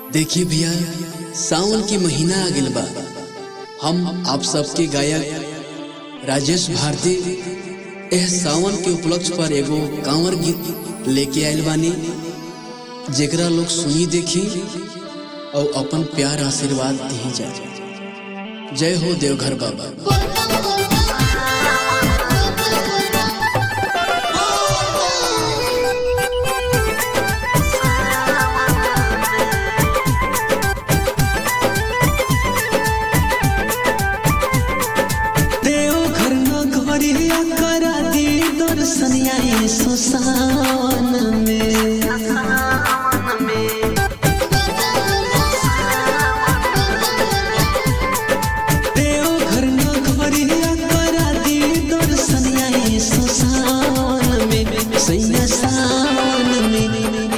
देखिए भैया सावन की महीना आ गइल बा हम आप सबके गायक राजेश भारती एह सावन के उपलक्ष्य पर एगो कांवर गीत लेके आइल बानी जेकरा लोग सुनी देखी और अपन प्यार आशीर्वाद दी जा जय हो देवघर बाबा देवघर नगरिया करा दी दर्शनिया सो सावन में देवघर नगरिया करा दी दर्शनिया सो सावन में सैया सावन में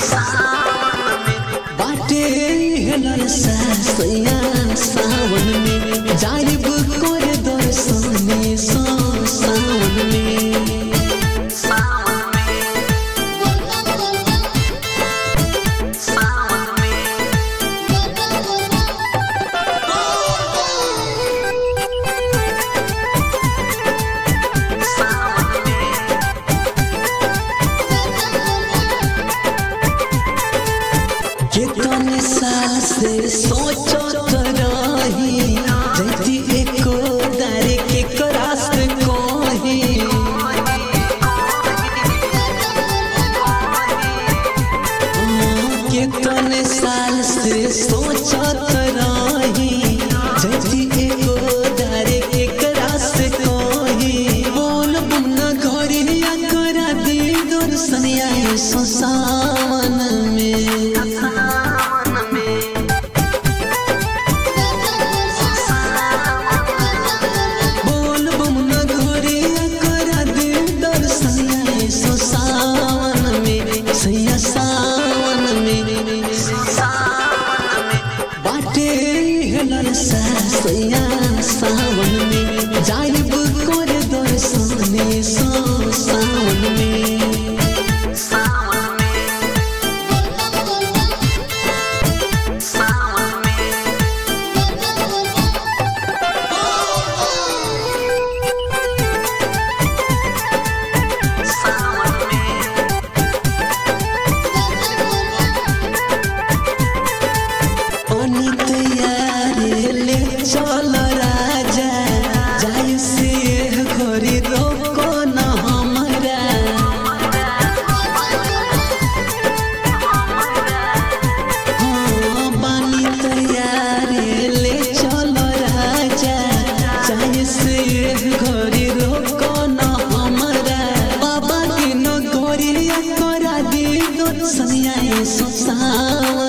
बाटे हेलर सा सैया सावन में जाइब कर दर्शने सो सावन में कितने साल से सोचत रही जैती एको दारे के करास कोही कितने साल से सोचत रही जैती एको दारे के करास कोही बोल बुना घरिया करा दी दर्शनिया सो सावन में बोल बम न घोरिया करा दे दर्शनिया सो सावन में सैया सावन में बाटे हेलर सा सैया सावन में जाइब कर दर्शने सो सावन में अनित यारे ले चल राजा जाय से घरी रोको न हमरा हाँ, बानी तैयारे ले चल राजा जाय से घरी रोको न हमरा बाबा के न गोरिया करा दी दो सनिया सो सावन